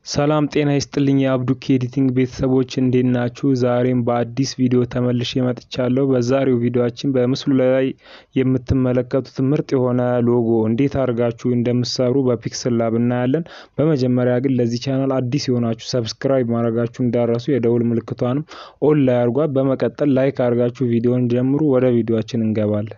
ሰላም ጤና ይስጥልኝ የአብዱኪ ኤዲቲንግ ቤተሰቦች እንዴት ናችሁ? ዛሬም በአዲስ ቪዲዮ ተመልሼ መጥቻለሁ። በዛሬው ቪዲዮአችን በምስሉ ላይ የምትመለከቱት ምርጥ የሆነ ሎጎ እንዴት አድርጋችሁ እንደምትሰሩ በፒክስል ላብ እናያለን። በመጀመሪያ ግን ለዚህ ቻናል አዲስ የሆናችሁ ሰብስክራይብ ማድረጋችሁ እንዳረሱ፣ የደውል ምልክቷንም ኦን ላይ አድርጓት። በመቀጠል ላይክ አድርጋችሁ ቪዲዮን ጀምሩ። ወደ ቪዲዮአችን እንገባለን።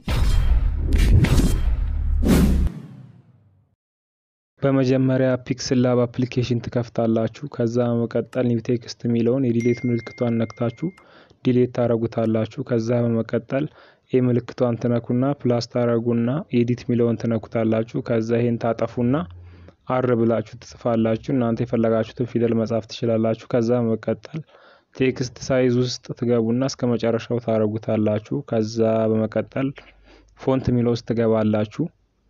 በመጀመሪያ ፒክስል ላብ አፕሊኬሽን ትከፍታላችሁ። ከዛ በመቀጠል ኒው ቴክስት የሚለውን የዲሌት ምልክቷን ነክታችሁ ዲሌት ታረጉታላችሁ። ከዛ በመቀጠል ኤ ምልክቷን ትነኩና ፕላስ ታረጉና ኤዲት የሚለውን ትነኩታላችሁ። ከዛ ይሄን ታጠፉና አር ብላችሁ ትጽፋላችሁ። እናንተ የፈለጋችሁትን ፊደል መጻፍ ትችላላችሁ። ከዛ በመቀጠል ቴክስት ሳይዝ ውስጥ ትገቡና እስከ መጨረሻው ታረጉታላችሁ። ከዛ በመቀጠል ፎንት የሚለው ውስጥ ትገባላችሁ።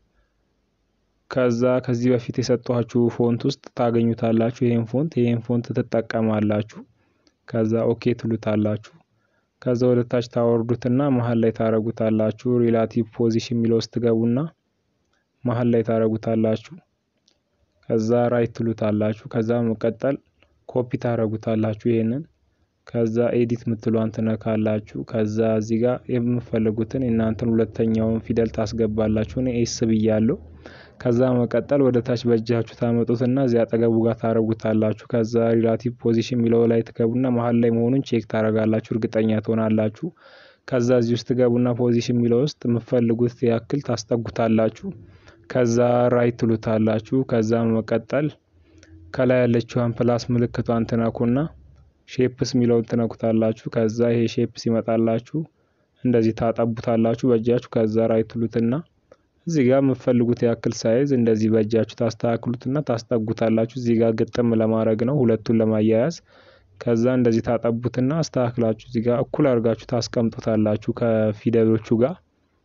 ከዛ ከዚህ በፊት የሰጧችሁ ፎንት ውስጥ ታገኙታላችሁ። ይሄን ፎንት ይሄን ፎንት ትጠቀማላችሁ። ከዛ ኦኬ ትሉታላችሁ። ከዛ ወደ ታች ታወርዱትና መሀል ላይ ታረጉታላችሁ። ሪላቲቭ ፖዚሽን የሚለው ውስጥ ትገቡና መሀል ላይ ታረጉታላችሁ። ከዛ ራይት ትሉታላችሁ። ከዛ መቀጠል ኮፒ ታረጉታላችሁ ይሄንን ከዛ ኤዲት ምትሏን ትነካላችሁ። ከዛ እዚህ ጋር የምፈልጉትን የእናንተን ሁለተኛውን ፊደል ታስገባላችሁ። እኔ ኤስ ብያለሁ። ከዛ መቀጠል ወደ ታች በእጃችሁ ታመጡትና እዚህ አጠገቡ ጋር ታረጉታላችሁ። ከዛ ሪላቲቭ ፖዚሽን የሚለው ላይ ትገቡና መሀል ላይ መሆኑን ቼክ ታረጋላችሁ፣ እርግጠኛ ትሆናላችሁ። ከዛ እዚህ ውስጥ ትገቡና ፖዚሽን የሚለው ውስጥ የምፈልጉት ያክል ታስጠጉታላችሁ። ከዛ ራይት ትሉታላችሁ። ከዛ መቀጠል ከላይ ያለችዋን ፕላስ ምልክቷን ትነኩና ሼፕስ የሚለውን ትነኩታላችሁ። ከዛ ይሄ ሼፕስ ይመጣላችሁ እንደዚህ ታጠቡታላችሁ በእጃችሁ። ከዛ ራይት ትሉትና እዚህ ጋር የምትፈልጉት ያክል ሳይዝ እንደዚህ በእጃችሁ ታስተካክሉትና ታስጠጉታላችሁ። እዚህ ጋር ግጥም ለማድረግ ነው ሁለቱን ለማያያዝ። ከዛ እንደዚህ ታጠቡትና አስተካክላችሁ እዚህ ጋር እኩል አድርጋችሁ ታስቀምጡታላችሁ ከፊደሎቹ ጋር።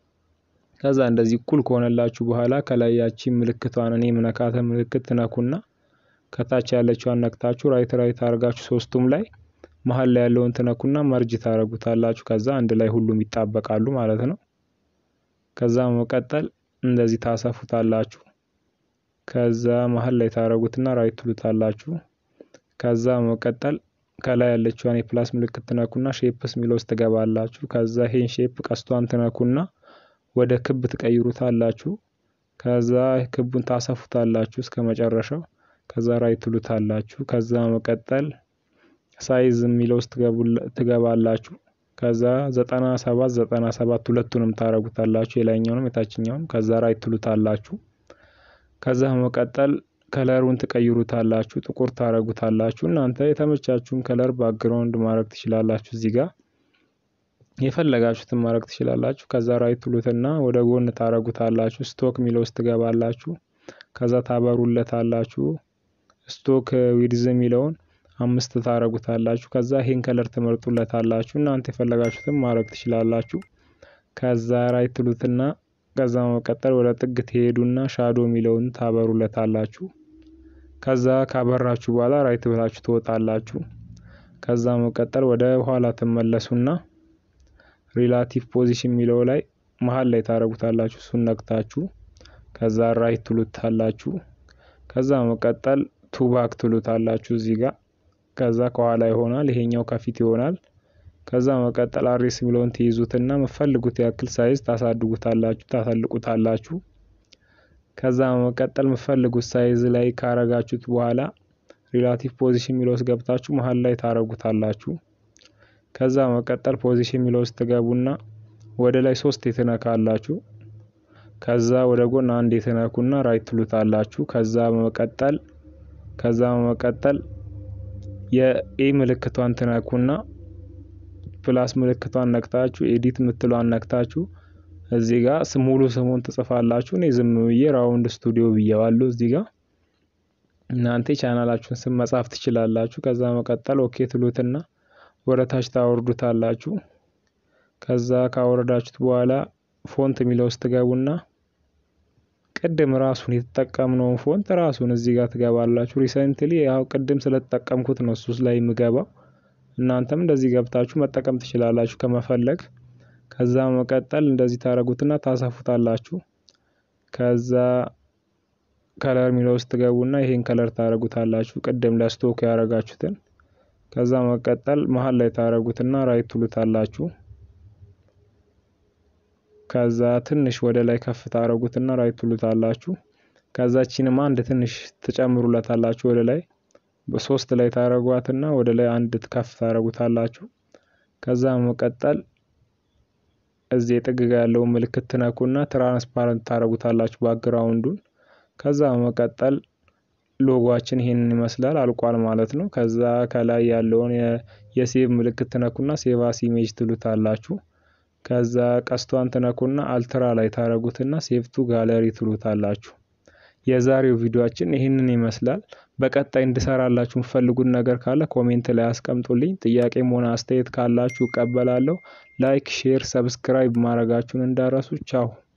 ከዛ እንደዚህ እኩል ከሆነላችሁ በኋላ ከላይ ያቺ ምልክቷን እኔ ምነካተ ምልክት ትነኩና ከታች ያለችዋን ነክታችሁ ራይት ራይት አድርጋችሁ ሶስቱም ላይ መሀል ላይ ያለውን ትነኩና መርጅ ታረጉታላችሁ። ከዛ አንድ ላይ ሁሉም ይጣበቃሉ ማለት ነው። ከዛ መቀጠል እንደዚህ ታሰፉታላችሁ። ከዛ መሀል ላይ ታረጉትና ራይት ትሉታላችሁ። ከዛ መቀጠል ከላይ ያለችዋን የፕላስ ምልክት ትነኩና ሼፕስ የሚለው ውስጥ ትገባላችሁ። ከዛ ይሄን ሼፕ ቀስቷን ትነኩና ወደ ክብ ትቀይሩታላችሁ። ከዛ ክቡን ታሰፉታላችሁ እስከ መጨረሻው ከዛ ራይት ትሉታላችሁ። ከዛ መቀጠል ሳይዝ የሚለው ውስጥ ትገባላችሁ። ከዛ ዘጠና ሰባት ዘጠና ሰባት ሁለቱንም ታረጉታላችሁ የላይኛውንም የታችኛውንም። ከዛ ራይት ትሉታላችሁ። ከዛ መቀጠል ከለሩን ትቀይሩታላችሁ፣ ጥቁር ታረጉታላችሁ። እናንተ የተመቻችሁን ከለር ባክግራውንድ ማድረግ ትችላላችሁ። እዚህ ጋር የፈለጋችሁትን ማድረግ ትችላላችሁ። ከዛ ራይት ትሉትና ወደ ጎን ታረጉታላችሁ። ስቶክ የሚለው ውስጥ ትገባላችሁ። ከዛ ታበሩለታላችሁ። ስቶክ ዊድዝ የሚለውን አምስት ታረጉታላችሁ። ከዛ ይሄን ከለር ትመርጡለታላችሁ። እናንተ የፈለጋችሁትን ማድረግ ትችላላችሁ። ከዛ ራይት ትሉትና ከዛ መቀጠል ወደ ጥግ ትሄዱና ሻዶ የሚለውን ታበሩለታላችሁ። ከዛ ካበራችሁ በኋላ ራይት ብላችሁ ትወጣላችሁ። ከዛ መቀጠል ወደ ኋላ ትመለሱና ሪላቲቭ ፖዚሽን የሚለው ላይ መሀል ላይ ታረጉታላችሁ። እሱን ነክታችሁ ከዛ ራይት ትሉታላችሁ። ከዛ መቀጠል ቱባክ ትሉታላችሁ እዚህ ጋር ከዛ ከኋላ ይሆናል፣ ይሄኛው ከፊት ይሆናል። ከዛ መቀጠል አሬስ የሚለውን ትይዙትና የምፈልጉት ያክል ሳይዝ ታሳድጉታላችሁ፣ ታሳልቁታላችሁ። ከዛ መቀጠል የምፈልጉት ሳይዝ ላይ ካረጋችሁት በኋላ ሪላቲቭ ፖዚሽን የሚለው ውስጥ ገብታችሁ መሀል ላይ ታረጉታላችሁ። ከዛ መቀጠል ፖዚሽን የሚለው ውስጥ ትገቡና ወደ ላይ ሶስት የተነካላችሁ። ከዛ ወደ ጎን አንድ የተነኩና ራይት ትሉታላችሁ። ከዛ መቀጠል ከዛ መቀጠል የኤ ምልክቷን ትነኩና ፕላስ ምልክቷን ነክታችሁ ኤዲት ምትሏን ነክታችሁ እዚህ ጋር ሙሉ ስሙን ትጽፋላችሁ። እኔ ዝም ብዬ ራውንድ ስቱዲዮ ብዬዋለሁ። እዚህ ጋር እናንተ ቻናላችሁን ስም መጻፍ ትችላላችሁ። ከዛ መቀጠል ኦኬ ትሉትና ወደ ታች ታወርዱታላችሁ። ከዛ ካወረዳችሁት በኋላ ፎንት የሚለው ውስጥ ትገቡና ቅድም ራሱን የተጠቀምነውን ፎንት ራሱን እዚህ ጋር ትገባላችሁ። ሪሰንትሊ ያው ቅድም ስለተጠቀምኩት ነው እሱ ላይ የምገባው። እናንተም እንደዚህ ገብታችሁ መጠቀም ትችላላችሁ ከመፈለግ። ከዛ መቀጠል እንደዚህ ታረጉትና ታሰፉታላችሁ። ከዛ ከለር የሚለው ውስጥ ትገቡና ይሄን ከለር ታደርጉታላችሁ ቅድም ለስቶክ ያደረጋችሁትን። ከዛ መቀጠል መሀል ላይ ታደርጉትና ራይት ትሉታላችሁ። ከዛ ትንሽ ወደ ላይ ከፍ ታደርጉትና ራይት ትሉታላችሁ። ከዛችንም አንድ ትንሽ ትጨምሩለታላችሁ ወደ ላይ በሶስት ላይ ታደርጓትና ወደ ላይ አንድ ከፍ ታደርጉታላችሁ። ከዛ መቀጠል እዚህ የጥግ ጋ ያለውን ምልክት ትነኩና ትራንስፓረንት ታደርጉታላችሁ ባክግራውንዱን። ከዛ መቀጠል ሎጓችን ይሄንን ይመስላል አልቋል ማለት ነው። ከዛ ከላይ ያለውን የሴቭ ምልክት ትነኩና ሴቭ አስ ኢሜጅ ትሉታላችሁ። ከዛ ቀስቷን ትነኩና አልትራ ላይ ታደርጉትና ሴቭ ቱ ጋለሪ ትሉታላችሁ። የዛሬው ቪዲዮአችን ይህንን ይመስላል። በቀጣይ እንድሰራላችሁ የምትፈልጉት ነገር ካለ ኮሜንት ላይ አስቀምጡልኝ። ጥያቄም ሆነ አስተያየት ካላችሁ እቀበላለሁ። ላይክ፣ ሼር፣ ሰብስክራይብ ማድረጋችሁን እንዳረሱ። ቻው